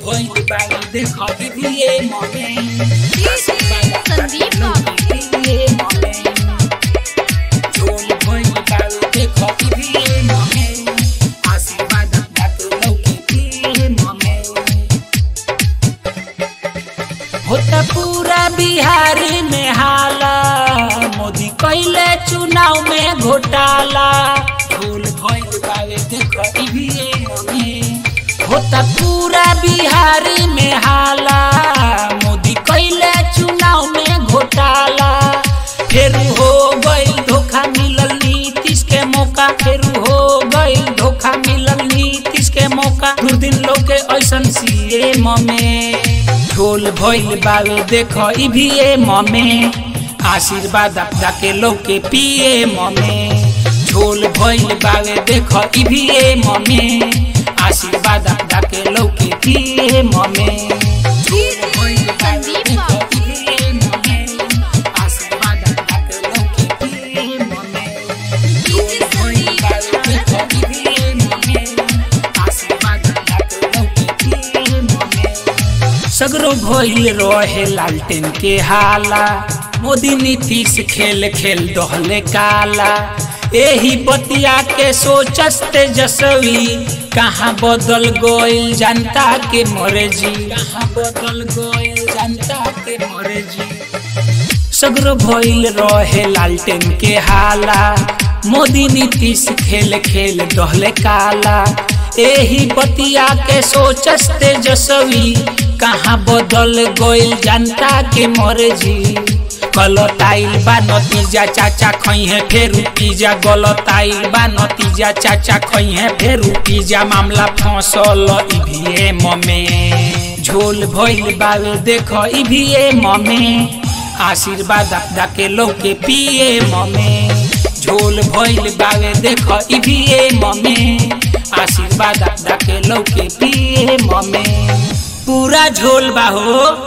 भइल बावे देख दिदिए ममे संदीप बाबू दिदिए ममे झोल भइल बावे देख दिदिए ममे आशीर्वाद बात लौके दिए ममे होता पूरा बिहार में हाला मोदी कैले चुनाव में घोटाला फूल भइल बावे देख दिदिए ममे होता पूरा बिहार में हाला मोदी कैले चुनाव में घोटाला फिर हो गइल धोखा मिलल नीतीश के मौका फिर हो गइल धोखा मिलल नीतीश के मौका दू दिन लोग के ऐसन सीए ममे ढोल भइल बावे देख ई भी ए ममे आशीर्वाद अपना के लोग के पिए ममे झोल भइल बावे देख ई भी ए ममे आशीर्वाद अपना के लोग के पिए ममे झोल भइल बावे देख ई भी ए ममे आशीर्वाद अपना के लोग के पिए ममे झोल भइल बावे देख ई भी ए ममे आशीर्वाद अपना के लोग के पिए ममे सगरो भइल रहे लालटेन के हाला मोदी नीतीश खेल खेल दहले काला एही बतिया के सोचस तेजस्वी कहाँ बदल गइल जनता के मर्जी कहाँ बदल गइल जनता के मर्जी सगरो भइल रहे लालटेन के हाला मोदी नीतीश खेल खेल दहले काला एही बतिया के सोचस तेजस्वी कहाँ बदल गइल जनता के मर्जी गलताइल बा नतीजा चाचा खइहे फेर पिज्जा गलताइल बा नतीजा चाचा खइहे फेर पिज्जा मामला फंसल ईवीएम में झोल भइल बावे देख ईवीएम में आशीर्वाद अपना के लोग के पिए ममे झोल भइल बावे देख ईवीएम में आशीर्वाद अपना के लोग के पिए ममे पूरा झोल बा हो